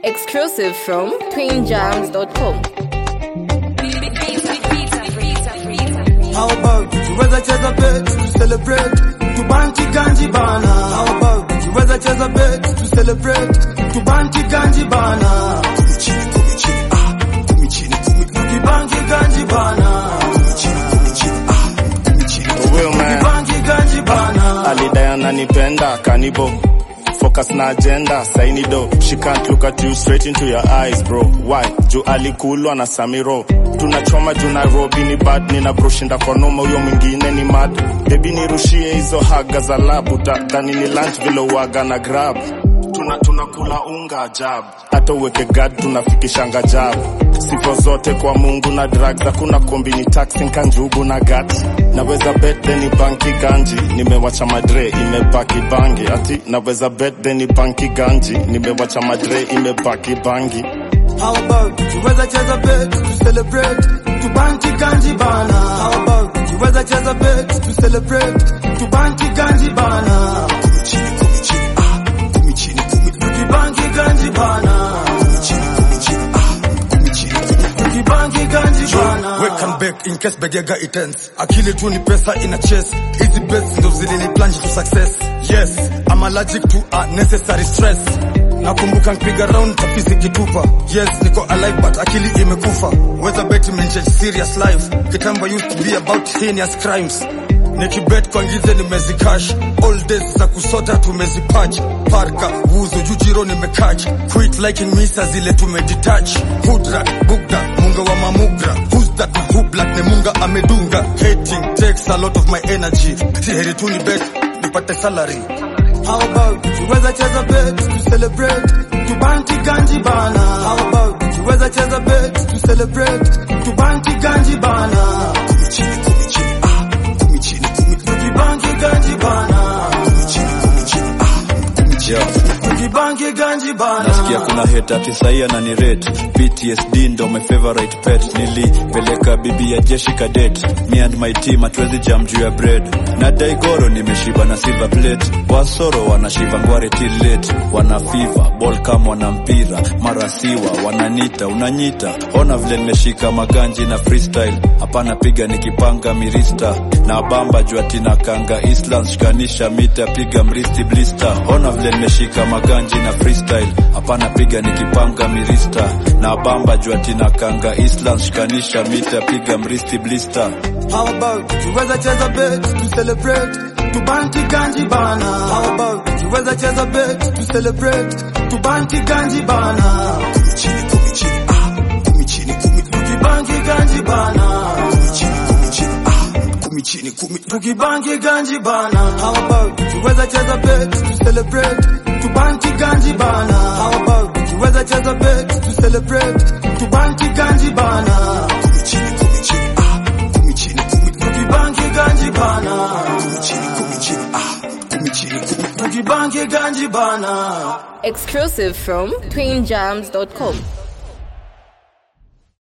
Exclusive from twinjams.com. How about tuweza cheza bet to celebrate tubanki ganji bana How about tuweza cheza bet to celebrate tubanki ganji bana Tumichini tumichini ah tumichini tumibanki ganji bana Will man Tubanki ganji bana alidai ananipenda kanibo focus na agenda saini do she can't look at you straight into your eyes bro why juu alikulwa na samiro tunachoma juu nairobi ni bad nina broshinda kwa noma huyo mwingine ni mad bebi nirushie hizo haga za labu dhani ni lunch vile uaga na grab tuna tunakula unga ajabu hata uweke gad tunafikishanga jabu sifa zote kwa mungu na drugs hakuna kombini taxi kanjugu na gat naweza bet then banki ganji nimewacha madre imebaki bangi ati naweza bet then banki ganji nimewacha madre imebaki bangi How about tuweza cheza bet to celebrate tubanki ganji bana How about tuweza cheza bet to celebrate tubanki ganji bana Tumichini tumichini ah tumichini tumibanki ganji bana Tumichini tumichini ah tumichini tumibanki ganji bana Wake and bake in case begega itends. Akili tu ni pesa ina chase. Easy bets ndo zilini plunge to success. Yes, I'm allergic to unnecessary stress. Nakumbuka nkipiga round tapisi kitupa. Yes, niko alive but akili imekufa. Whether bet imechange serious life. Kitambo used to be about heinous crimes. Nikibet kwa ngize nimezikash all days za kusota tumezipatch parka wuzo jujiro nimekach quit liking misa zile tumedetach hudra bugda munga wa mamugra who's that na who black ne munga amedunga hating takes a lot of my energy si heri tu ni bet nipate salary How about tuweza cheza bet to celebrate tubanki ganji bana How about tuweza cheza bet to celebrate tubanki ganji bana Tumichini tumichini ah tumichini tumibanki ganji bana Tumichini tumichini ah tumichini tumibanki ganji bana nasikia kuna heta tisaia na ni rate ptsd ndo my favorite pet nilipeleka bibi ya jeshi cadet me and my team hatuwezi jam juu ya bread na daigoro nimeshiba na silver plate wasoro wanashiva ngware till late wana fiva ball kama wana mpira mara siwa wananita unanyita ona vile nimeshika maganji na freestyle hapana piga nikipanga mirista na bamba juu atina kanga islands shikanisha mita piga mristi blister ona vile nimeshika maganji na freestyle hapana piga nikipanga mirista na bamba juu atina kanga islands shikanisha mita piga mristi blister How about tuweza cheza bet to celebrate tubanki ganji bana How about tuweza cheza bet to celebrate tubanki ganji bana Tumichini tumichini ah tumichini kumi tukibanki ganji bana Tumichini tumichini ah tumichini kumi tukibanki ganji bana How about tuweza cheza bet to celebrate tubanki ganji bana How about tuweza cheza bet to celebrate tubanki ganji bana Tumichini tumichini ah tumichini kumi tukibanki ganji bana Tumichini tumichini ah tumichini kumi tukibanki ganji bana Exclusive from twinjams.com.